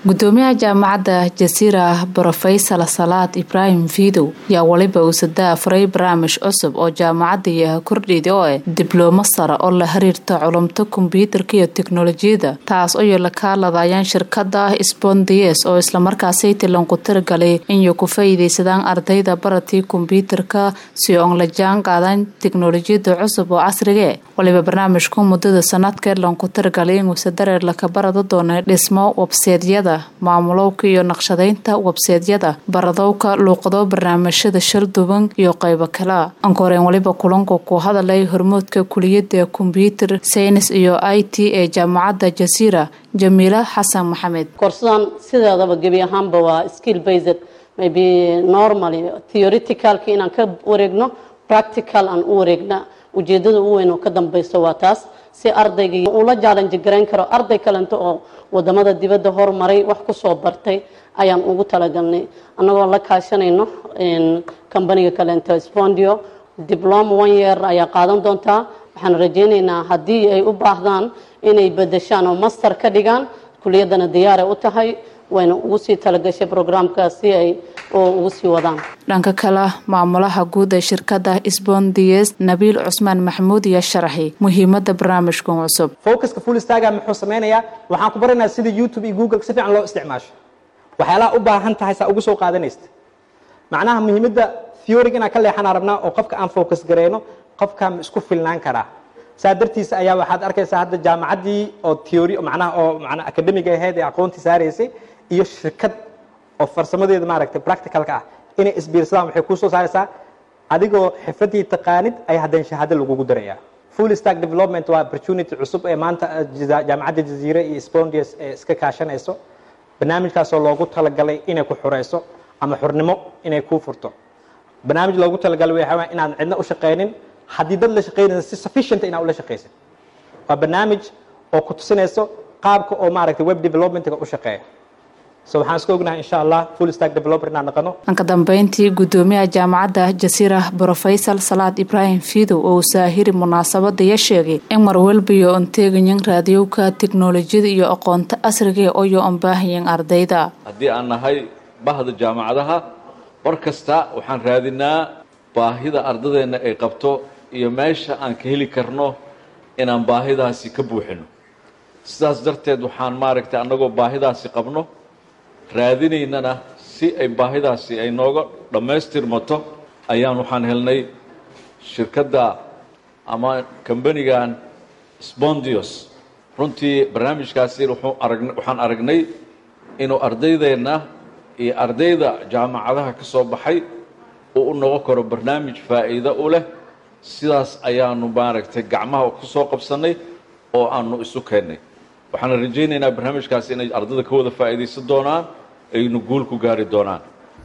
gudoomiyaha jaamacadda jasiira brofesor salaad ibraahim fiidow yaa weliba uusadaa afuray barnaamij cusub oo jaamacadda yaha kordhiyda oo ah diblooma sare oo la xiriirta culumta kombyuutarka iyo teknolojiyada taas oo la kaaladayaan shirkada spondies oo islamarkaasay tilanku tiragalay inay ku faa'iidaysadaan ardayda baratii kombyuutarka si oon la jaan qaadan teknolojiyada cusub oo casrigae waliba barnaamijku muddada sanadkeed lanku tiragalay inuusa dareer laka barada doona dhismo webseedyada maamulowka iyo naqshadaynta webseedyada baradowka luuqado barnaamijyada sharduban iyo qaybo kalea ankoreen waliba kulanku ku hadalay hormoodka kuliyada kombyuutar saynis iyo i t ee jaamacadda jasiira jamiila xasan maxamed koorsadan sideedaba gebi ahaanba waa skill based maybe normally theoreticalka inaan ka wareegno practical aan u wareegna ujeedada u weyn oo ka dambayso waa taas si ardayga ula challenge garayn karo arday kalento oo wadamada dibadda hormaray wax kusoo bartay ayaan ugu talagalnay annagoo la kaashanayno combaniga kalento spondio diploma one year ayaa qaadan doontaa waxaan rajaynaynaa haddii ay u baahdaan inay bedeshaan oo master ka dhigaan kuliyadana diyaaray u tahay wayna ugu sii talagashay brograamkaas si ay ugu sii wadaan dhanka kale maamulaha guud ee shirkada spondies nabiil cusmaan maxamuud iyo sharaxi muhiimada barnaamijkan cusub focuska fullstaga muxuu sameynayaa waxaan ku baranayaa sida youtube iyo google si fiican loo isticmaasho waxyaalaha u baahan tahay saa ugu soo qaadanaysta macnaha muhiimada theorig inaan ka leexanaa rabnaa oo qofka aan focus gareyno qofka ma isku filnaan karaa saa dartiisa ayaa waxaad arkaysaa hadda jaamacaddii oo theory macnaha oo macnaha academiga ahayd ee aqoontii saaraysay iyo shirkad oo farsamadeeda maaragtay practicalka ah inay isbiirsadaan waxay kuu soo saaraysaa adigoo xifradii taqaanid ay haddana shahaado lagugu darayaa full stack development waa opportunity cusub ee maanta jaamacadda jaziire iyo spondius ee iska kaashanayso barnaamijkaasoo loogu talagalay inay ku xurayso ama xurnimo inay kuu furto barnaamij loogu talagalay waxaa inaan cidna u shaqaynin haddii dad la shaqaynaysa si sufficient inaad ula shaqaysid waa barnaamij oo ku tusinayso qaabka oo maaragtay web developmentga u shaqeeya so waxaan iska ognahay insha allah full stack developer inaan naqano dhanka dambeyntii gudoomiyaha jaamacadda jasiira brofesor salaad ibraahim fiidow oo saahiri munaasabadaya sheegay in marwalbiyo on teegayan raadiyowka teknolojiyada iyo aqoonta asriga oyo on baahayan ardayda haddii aan nahay bahda jaamacadaha war kasta waxaan raadinaa baahida ardadeenna ay qabto iyo meesha aan ka heli karno inaan baahidaasi ka buuxino sidaas darteed waxaan maaragtay annagoo baahidaasi qabno raadinaynana si ay baahidaasi ay nooga dhammaystirmato ayaan waxaan helnay shirkadda ama kambanigan spondios runtii barnaamijkaasi wuxuu arag waxaan aragnay inuu ardaydeenna iyo ardayda jaamacadaha ka soo baxay uu u noqon karo barnaamij faa'iido u leh sidaas ayaanu maaragtay gacmaha ku soo qabsannay oo aanu isu keennay waxaana rajaynaynaa barnaamijkaasi inay ardada ka wada faa'iidaysan doonaan aynu guul ku gaari doonaan